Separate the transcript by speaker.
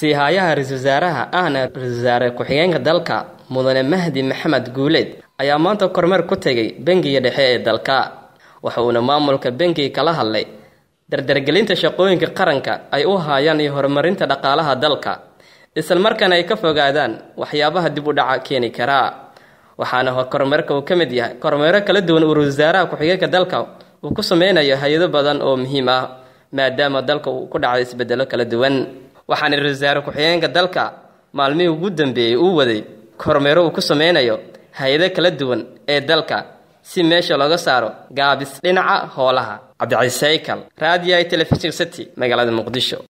Speaker 1: siihayaha ra-iisul wasaaraha ahna ra-isul wasaare ku-xigeenka dalka mudane mahdi maxamed guuleed ayaa maanta kormeer ku tegay bangiga dhexe ee dalka waxa uuna maamulka bangiga kala hadlay dardargelinta shaqooyinka qaranka ay u haayaan iyo horumarinta dhaqaalaha dalka islamarkaana ay ka fogaadaan waxyaabaha dib u dhaca keeni karaa waxaana kormeerka uu ka mid yahay kormeero kala duwan uu ra-isul wasaaraha ku-xigeenka dalka uu ku sameynayo hay-ado badan oo muhiim ah maadaama dalka uu ku dhacay isbedelo kala duwan waxaana ra-isul wasaare ku-xigeenka dalka maalmihii ugu dambeeyey uu waday kormeero uu ku sameynayo hay-ado kala duwan ee dalka si meesha looga saaro gaabis dhinaca hoolaha cabdicasiis saykal raadiyaha telefishin city magaalada muqdisho